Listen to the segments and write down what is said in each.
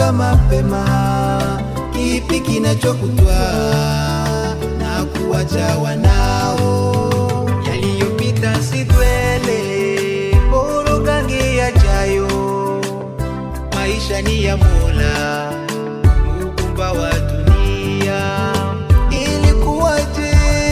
kumbuka mapema, kipi kinachokutwaa na kuwacha wanao. Yaliyopita si dwele, bora gange yajayo. Maisha ni ya Mola, muumba wa dunia. Ilikuwaje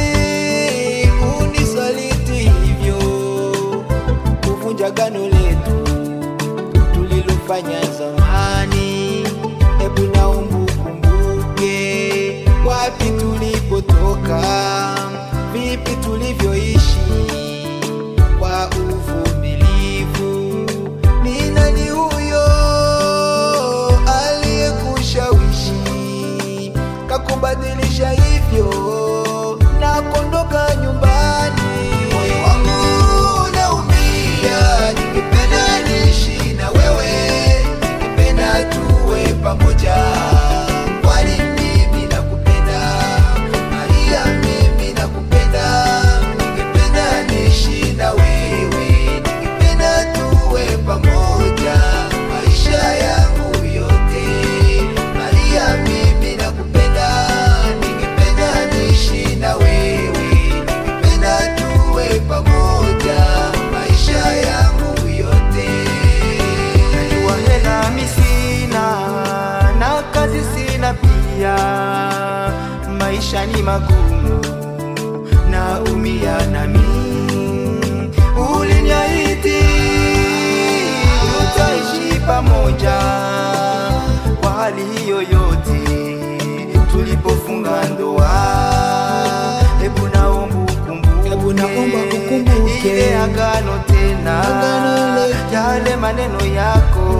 unisaliti hivyo, kuvunja gano letu tulilofanya zamani. Hebu naomba ukumbuke wapi tulipotoka, vipi tulivyoishi kwa uvumilivu. Ni nani huyo aliyekushawishi kakubadilisha hivyo na kuondoka nyumbani? Moyo wangu unaumia, ningependa niishi na wewe, ningependa tuwe pamoja, kwani mimi nakupenda Maria, mimi nakupenda, ningependa niishi na wewe, ningependa tuwe pamoja maisha yangu yote. Maria, mimi nakupenda, ningependa niishi na wewe, ningependa tuwe pamoja maisha yangu yote. Najua hela mi sina na kazi sina pia, maisha ni magumu, naumia nami. Uliniahidi tutaishi pamoja kwa hali hiyo yote, tulipofunga ndoa. Hebu naomba ukumbuke, Hebu naomba ukumbuke. ile agano tena, Agano letu. yale maneno yako